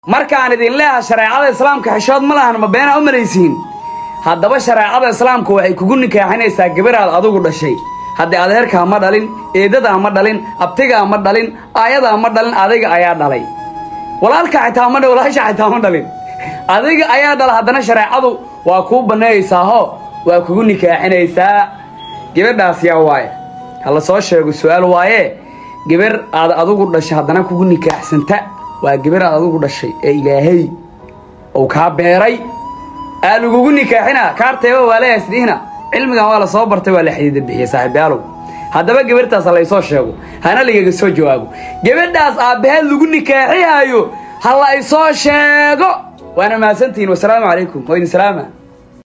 markaan idin leeha shareecada islaamka xishood ma lahan ma beenaa u malaysiin haddaba shareecada islaamku waxay kugu nikaaxinaysaa gabaraad adugu dhashay haddii adeerkaa ma dhalin eedadaa ma dhalin abtigaa ma dhalin aayadaa ma dhalin adiga ayaa dhalay walaalka xitaa ma walaasha xitaa ma dhalin adiga ayaa dhala haddana shareecadu waa kuu banneeyaysaahoo waa kugu nikaaxinaysaa gabadhaas yaa waaye ha la soo sheego su-aal waaye gabar aad adugu dhashay haddana kugu nikaaxsanta waa gabar aad adugu dhashay ee ilaahay ou kaa beeray aa lagugu nikaaxina kaarteeba waa leeyahay sidihina cilmigan waa la soo bartay waa la xadiida bixiyey saaxiibyaalow haddaba gabarhtaas ha laysoo sheego hana lagaga soo jawaabo gabadhaas aabbaheed lagu nikaaxihaayo ha la ysoo sheego waana mahadsantihiin wasalaamu calaykum waa idin salaama